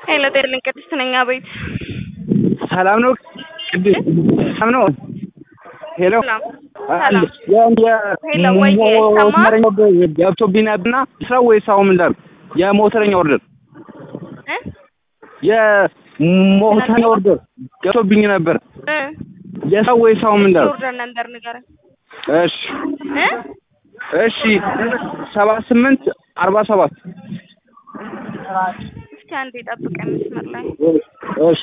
ሄሎ ጤርልኝ ቅድስት ነኝ። አቤት ሰላም ነው ቅድስት? ሰላም ነው። ሄሎ ሰላም ሰላም። ሄሎ ወይ ሞተረኛ ገብቶብኝ ነበርና ስራው ወይስ አሁን ምን ላድርግ? የሞተረኛ ኦርደር እ የሞተረኛ ኦርደር ገብቶብኝ ነበር። እ የሰው ወይስ አሁን ምን ላድርግ? ኦርደር ነበር ንገረኝ። እሺ እ እሺ ሰባ ስምንት አርባ ሰባት እስቲ አንዴ ጠብቀኝ መስመር ላይ እሺ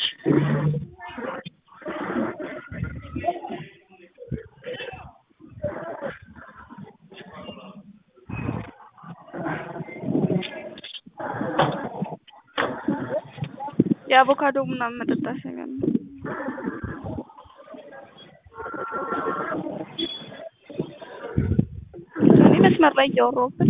የአቮካዶ ምናምን መጠጣት ነገር ነው። እኔ መስመር ላይ እያወራሁበት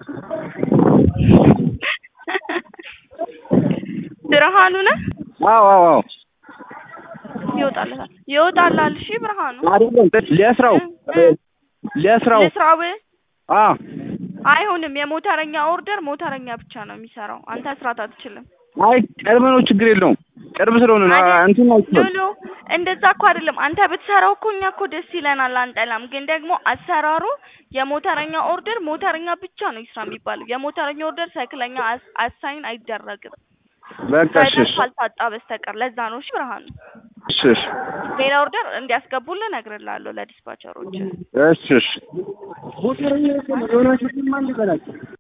ብርሃኑ ነህ? አዎ አዎ አዎ ይወጣልሃል ይወጣልሃል። እሺ ብርሃኑ አይደለም ለስራው ለስራው ልስራው አ አይሆንም። የሞተረኛ ኦርደር ሞተረኛ ብቻ ነው የሚሰራው። አንተ መስራት አትችልም። አይ ቅርብ ነው ችግር የለውም ቅርብ ስለሆነ ነው አይደል? እንትን ነው ሎሎ እንደዛ እኮ አይደለም። አንተ ብትሰራው እኮ እኛ እኮ ደስ ይለናል፣ አንጠላም። ግን ደግሞ አሰራሩ የሞተረኛ ኦርደር ሞተረኛ ብቻ ነው ይስራ የሚባለው። የሞተረኛ ኦርደር ሳይክለኛ አስ- አሳይን አይደረግም በቃ እሺ በደንብ እሺ ካልታጣ በስተቀር። ለዛ ነው እሺ ብርሃኑ። እሺ እሺ ሌላ ኦርደር እንዲያስገቡልህ እነግርልሃለሁ ለዲስፓቸሮች። እሺ እሺ